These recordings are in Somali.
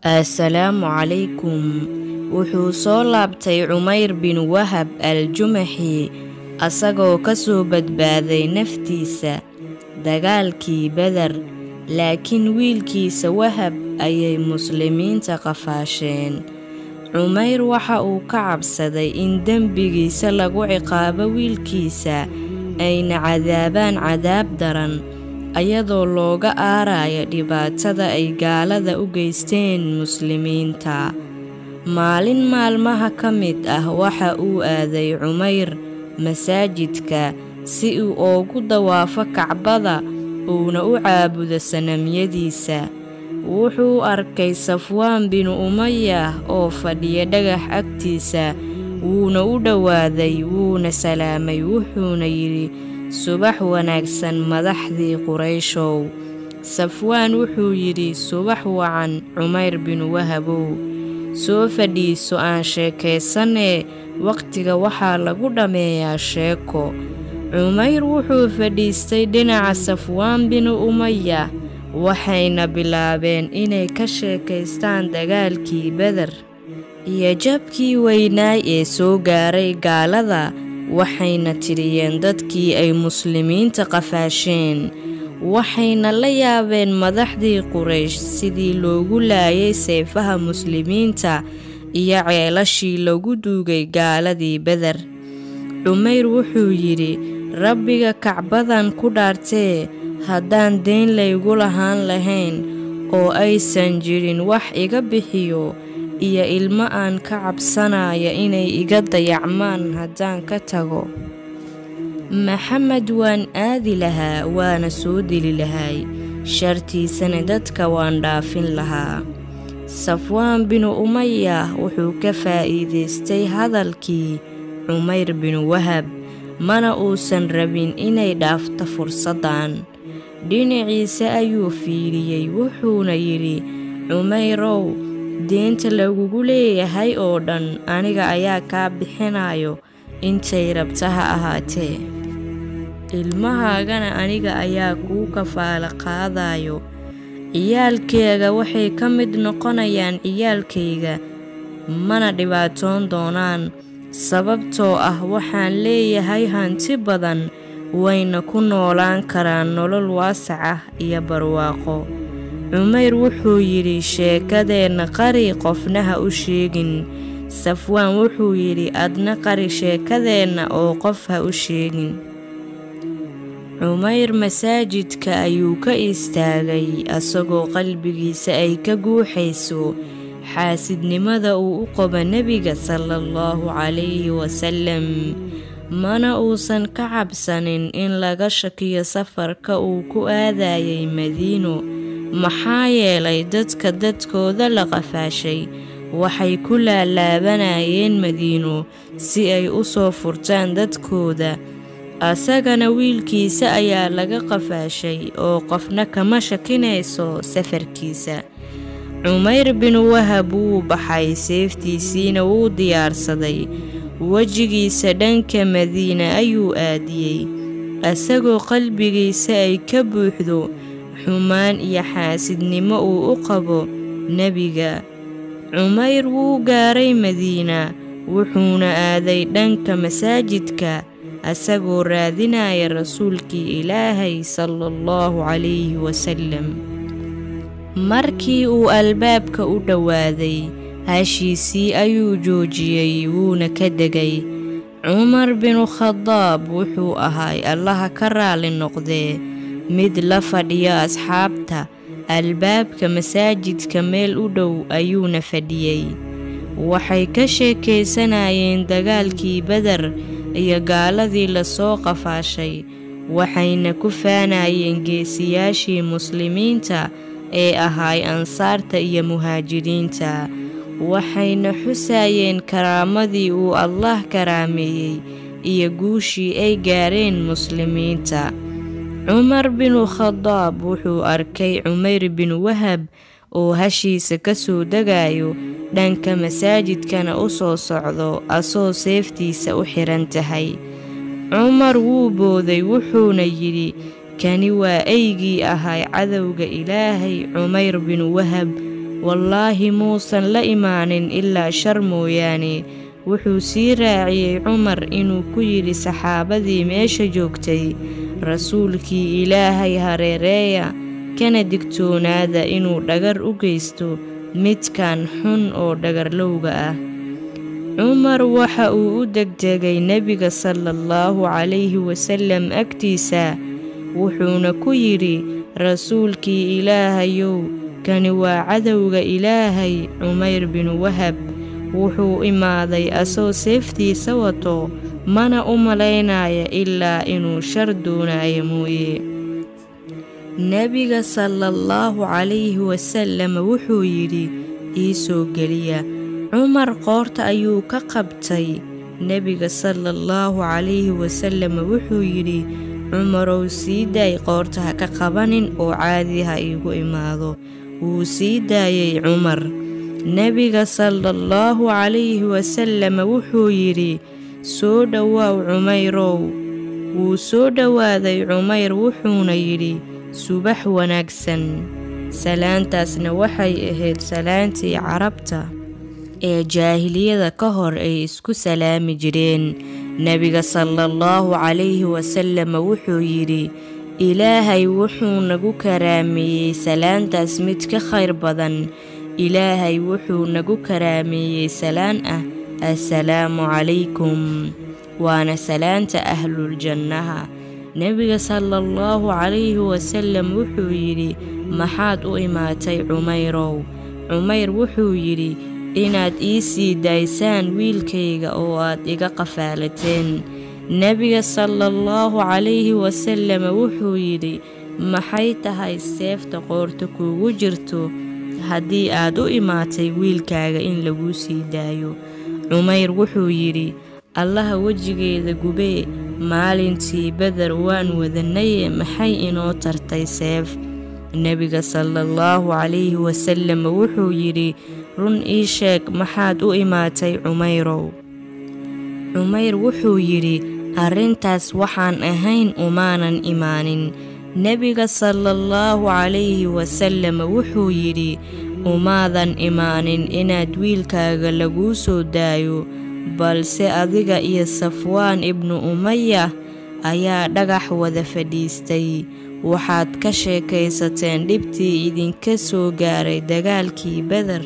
assalaamu calaykum wuxuu soo laabtay cumayr bin wahab al-jumaxi asagoo ka soo badbaaday naftiisa dagaalkii beder laakiin wiilkiisa wahab ayay muslimiinta qafaasheen cumayr waxa uu ka cabsaday in dembigiisa lagu ciqaabo wiilkiisa ayna cadaabaan cadaab daran ayadoo looga aaraya dhibaatada ay gaalada u geysteen muslimiinta maalin maalmaha ka mid ah waxa uu aaday cumayr masaajidka si uu oogu dawaafo kacbada uuna u caabudo sanamyadiisa wuxuu arkay safwaan binu umaya oo fadhiya dhagax agtiisa wuuna u dhowaaday wuuna salaamay wuxuuna yidhi subax wanaagsan madaxdii qurayshow safwaan wuxuu yidhi subax wacan cumayr binu wahabow soo fadhiiso aan sheekaysanee wakhtiga waxaa lagu dhammeeyaa sheeko cumayr wuxuu fadhiistay dhinaca safwaan binu umaya waxayna bilaabeen inay ka sheekaystaan dagaalkii beder iyo jabkii weynaay ee soo gaaray gaalada waxayna tiriyeen dadkii ay muslimiinta qafaasheen waxayna la yaabeen madaxdii quraysh sidii loogu laayay seefaha muslimiinta iyo ceelashii lagu duugay gaaladii beder cumayr wuxuu yidhi rabbiga kacbadan ku dhaartee haddaan deyn laygu lahaan lahayn oo aysan jirin wax iga bixiyo iyo ilmo aan ka cabsanaya inay iga dayacmaan haddaan ka tago maxamed waan aadi lahaa waana soo deli lahay shartiisana dadka waan dhaafin lahaa safwaan binu umaya wuxuu ka faa'iidaystay hadalkii cumayr binu wahab mana uusan rabin inay dhaafto fursaddan dhinaciisa ayuu fiiriyey wuxuuna yidhi cumayrow deenta lagugu leeyahay oo dhan aniga ayaa kaa bixinayo intay rabta ha ahaatee ilmahaagana aniga ayaa kuu kafaala qaadayo ciyaalkeega waxay ka mid noqonayaan ciyaalkayga mana dhibaatoon doonaan sababtoo ah waxaan leeyahay hanti badan wayna ku noolaan karaan nolol waasac ah iyo barwaaqo cumayr wuxuu yidhi sheekadeenna qari qofna ha u sheegin safwaan wuxuu yidhi adna qari sheekadeenna oo qof ha u sheegin cumayr masaajidka ayuu ka istaagay asagoo qalbigiisa ay ka guuxayso xaasidnimada uu u qabo nebiga sala allahu calayhi wasalam mana uusan ka cabsanin in laga shakiyo safarka uu ku aadayay madiino maxaa yeelay dadka dadkooda la qafaashay waxay ku laalaabanayeen madiino si ay u soo furtaan dadkooda asagana wiilkiisa ayaa laga qafaashay oo qofna kama shakinayso safarkiisa cumayr binu wahab wuu baxay seeftiisiina wuu diyaarsaday wejigiisa dhanka madiina ayuu aadiyey asagoo qalbigiisa ay ka buuxdo xumaan iyo xaasidnimo uu u qabo nebiga cumayr wuu gaaray madiina wuxuuna aaday dhanka masaajidka asagoo raadinaya rasuulkii ilaahay sala allahu calayhi wasalam markii uu albaabka u dhowaaday hashiisii ayuu joojiyey wuuna ka degay cumar binu khadaab wuxuu ahay allaha ka raali noqdee mid la fadhiyo asxaabta albaabka masaajidka meel u dhow ayuuna fadhiyey waxay ka sheekaysanayeen dagaalkii beder iyo gaaladii lasoo qafaashay waxayna ku faanayeen geesiyaashii muslimiinta ee ahay ansaarta iyo muhaajiriinta waxayna xusayeen karaamadii uu allah karaameeyey iyo guushii ay gaareen muslimiinta cumar binu khadaab wuxuu arkay cumayr binu wahab oo hashiisa ka soo degayo dhanka masaajidkana u soo socdo asoo seeftiisa u xihan tahay cumar wuu booday wuxuuna yidhi kani waa eygii ahay cadowga ilaahay cumayr binu wahab wallaahi muusan la imaanin ilaa shar mooyaane wuxuu sii raaciyey cumar inuu ku yidhi saxaabadii meesha joogtay rasuulkii ilaahay hareereeya kana digtoonaada inuu dhagar u geysto midkan xun oo dhagarlowga ah cumar waxa uu u degdegay nebiga salaallahu calayhi wasallam agtiisa wuxuuna ku yidhi rasuulkii ilaahayow kani waa cadowga ilaahay cumayr binu wahab wuxuu imaaday asoo seeftiisa wato mana u malaynaya ilaa inuu shar doonaayo mooye nebiga salaallahu calayhi wasallam wuxuu yidhi ii soo geliya cumar qoorta ayuu ka qabtay nebiga salaallahu calayhi wasallam wuxuu yidhi cumarow sii daay qoorta ha ka qabanin oo caadi ha iigu imaado wuu sii daayey cumar nebiga salaallahu calayhi wasallam wuxuu yidhi soo dhowaaw cumayrow wuu soo dhowaaday cumayr wuxuuna yidhi subax wanaagsan salaantaasna waxay ahayd salaantii carabta ee jaahiliyada ka hor ay isku salaami jireen nebiga salaallahu calayhi wasallam wuxuu yidhi ilaahay wuxuu nagu karaameeyey salaantaas mid ka khayr badan ilaahay wuxuu nagu karaameeyey salaan ah assalaamu calaykum waana salaanta ahluljannaha nebiga salaallahu calayhi wasallam wuxuu yidhi maxaad u imaatay cumayrow cumayr wuxuu yidhi inaad ii sii daysaan wiilkayga oo aad iga qafaalateen nebiga salaallahu calayhi wasallam wuxuu yidhi maxay tahay seefta qoorta kuugu jirto haddii aad u imaatay wiilkaaga in laguu sii daayo cumayr wuxuu yidhi allaha wejigeeda gubee maalintii beder waan wadanaye maxay inoo tartay seef nebiga salaallahu calayhi wasallam wuxuu yidhi run ii sheeg maxaad u imaatay cumayrow cumayr wuxuu yidhi arrintaas waxaan ahayn umaanan imaanin nebiga salaallahu calayhi wasallam wuxuu yidhi umaadan imaanin inaad wiilkaaga laguu soo daayo balse adiga iyo safwaan ibnu umaya ayaa dhagax wada fadhiistay waxaad ka sheekaysateen dhibtii idinka soo gaaray dagaalkii beder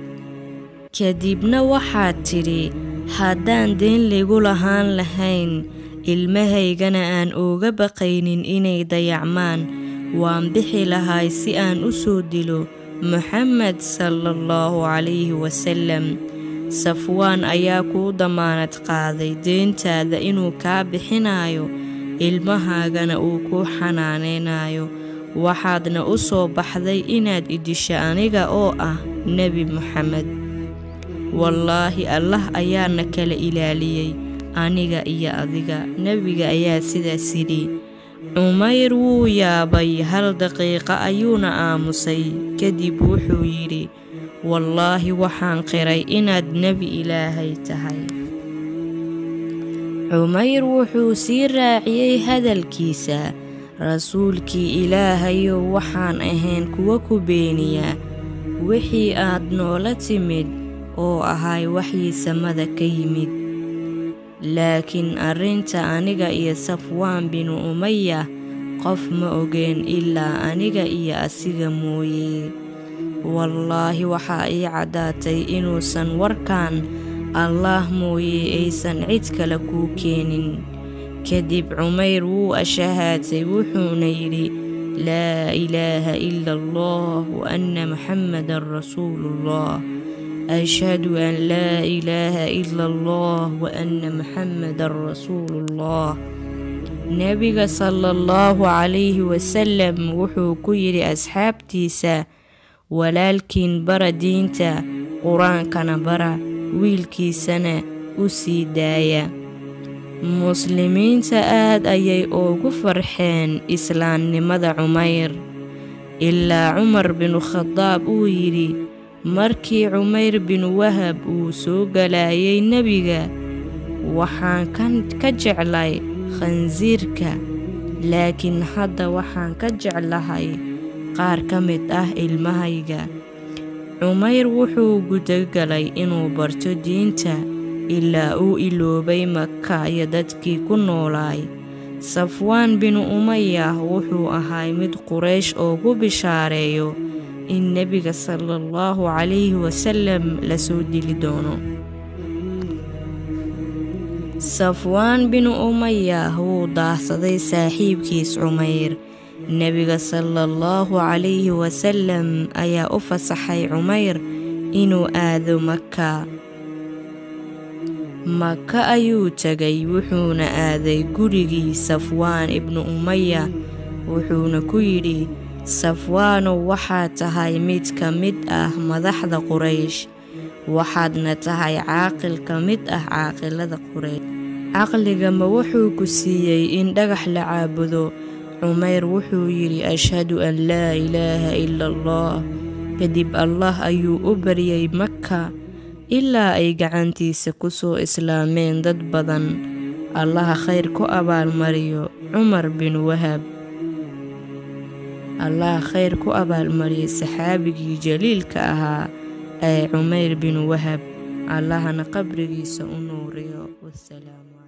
kadibna waxaad tidhi haddaan deen laygu lahaan lahayn ilmahaygana aan ooga baqaynin inay dayacmaan waan bixi lahay si aan u soo dilo moxamed salaallahu calayhi wasallam safwaan ayaa kuu damaanad qaaday deentaada inuu kaa bixinayo ilmahaagana uu kuu xanaanaynayo waxaadna u soo baxday inaad idisho aniga oo ah nebi moxamed wallaahi allah ayaana kala ilaaliyey aniga iyo adiga nebiga ayaa sidaas yidhi cumayr wuu yaabay hal daqiiqo ayuuna aamusay kadib wuxuu yidhi wallaahi waxaan qiray inaad nebi ilaahay tahay cumayr wuxuu sii raaciyey hadalkiisa rasuulkii ilaahayow waxaan ahayn kuwa ku beeniya wixii aad noola timid oo ahay waxii samada ka yimid laakiin arrinta aniga iyo safwaan binu umaya qof ma ogeen ilaa aniga iyo asiga mooye wallaahi waxaa ii caddaatay inuusan warkan allaah mooye aysan cid kale kuu keenin kadib cumayr wuu ashahaatay wuxuuna yidhi laa ilaaha ila allah wa anna muxammadan rasuuluullah ashhadu an laa ilaaha ila allah wa anna muxammadan rasuuluullah nebiga salaallahu calayhi wasallam wuxuu ku yidhi asxaabtiisa walaalkiin bara diinta qur-aankana bara wiilkiisana u sii daaya muslimiinta aad ayay ugu farxeen islaamnimada cumayr ilaa cumar binu khadaab uu yidhi markii cumayr binu wahab uu soo galayay nebiga waxaan ka jeclay khansiirka laakiin hadda waxaan ka jeclahay qaar ka mid ah ilmahayga cumayr wuxuu gudagalay inuu barto diinta ilaa uu iloobay maka iyo dadkii ku noolaay safwaan binu umaya wuxuu ahay mid quraysh oogu bishaareeyo in nebiga sala allahu calayhi wasalam lasoo dili doono safwaan binu umaya wuu daahsaday saaxiibkiis cumayr nebiga sala allahu calayhi wasalam ayaa u fasaxay cumayr inuu aado maka maka ayuu tegay wuxuuna aaday gurigii safwaan ibnu umaya wuxuuna ku yidhi safwaanow waxaad tahay mid ka mid ah madaxda quraysh waxaadna tahay caaqil ka mid ah caaqilada quraysh caqligama wuxuu ku siiyey in dhagax la caabudo cumayr wuxuu yidhi ashhadu an laa ilaaha ila allah kadib allah ayuu u baryay maka ilaa ay gacantiisa ku soo islaameen dad badan allaha khayr ku abaalmariyo cumar bin wahab allaha khayr ku abaalmariyay saxaabigii jaliilka ahaa ee cumayr bin wahab allahana qabrigiisa u nuuriyo wasalaamu